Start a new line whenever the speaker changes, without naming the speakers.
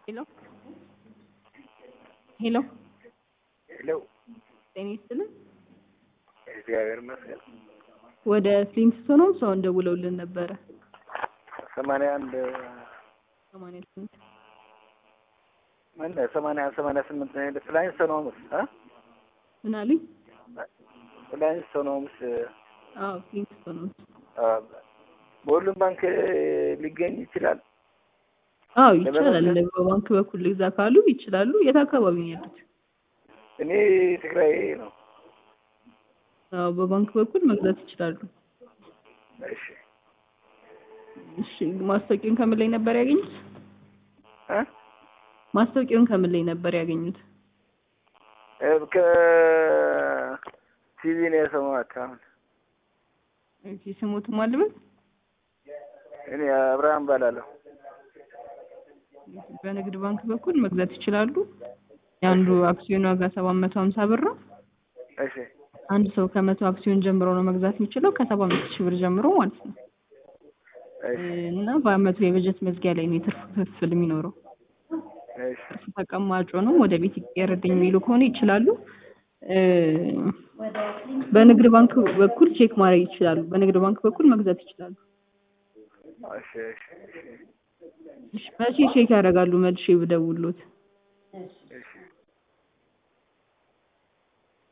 ሄሎ ሄሎ
ሄሎ
ጤና ይስጥልን።
እግዚአብሔር ይመስገን።
ወደ ፍሊንትስቶን ሆምስ ሰው ደውለውልን ነበረ።
ሰማንያ አንድ
ሰማንያ ስምንት
ምን ሰማንያ ሰማንያ ስምንት ነው ሄደ ፍላይንስ ሶኖምስ አ
ምን አሉኝ?
ፍላይንስ ሶኖምስ
አዎ ፍሊንትስቶን ሆምስ።
በሁሉም ባንክ ሊገኝ ይችላል።
አዎ ይቻላል። በባንክ በኩል ልግዛ ካሉ ይችላሉ። የት አካባቢ ነው ያሉት?
እኔ ትግራይ ነው።
አዎ በባንክ በኩል መግዛት ይችላሉ።
እሺ
እሺ ማስታወቂያውን ከምን ላይ ነበር ያገኙት?
እ
ማስታወቂያውን ከምን ላይ ነበር ያገኙት?
ከቲቪ ነው የሰማሁት። አሁን
እሺ ስሙት ማልበት
እኔ አብርሃም ባላለሁ።
በንግድ ባንክ በኩል መግዛት ይችላሉ። የአንዱ አክሲዮን ዋጋ ሰባት መቶ ሀምሳ ብር ነው።
እሺ
አንድ ሰው ከመቶ አክሲዮን ጀምሮ ነው መግዛት የሚችለው ከሰባ አምስት ሺህ ብር ጀምሮ ማለት ነው።
እሺ
እና በአመቱ የበጀት መዝጊያ ላይ ነው የትርፍ ክፍል የሚኖረው።
እሺ
ትርፍ ተቀማጭ ነው ወደ ቤት ይቀየርልኝ የሚሉ ከሆነ ይችላሉ። እ በንግድ ባንክ በኩል ቼክ ማድረግ ይችላሉ። በንግድ ባንክ በኩል መግዛት ይችላሉ።
እሺ እሺ እሺ
እሺ መቼ ቼክ ያደርጋሉ? መልሼ ብደውልዎት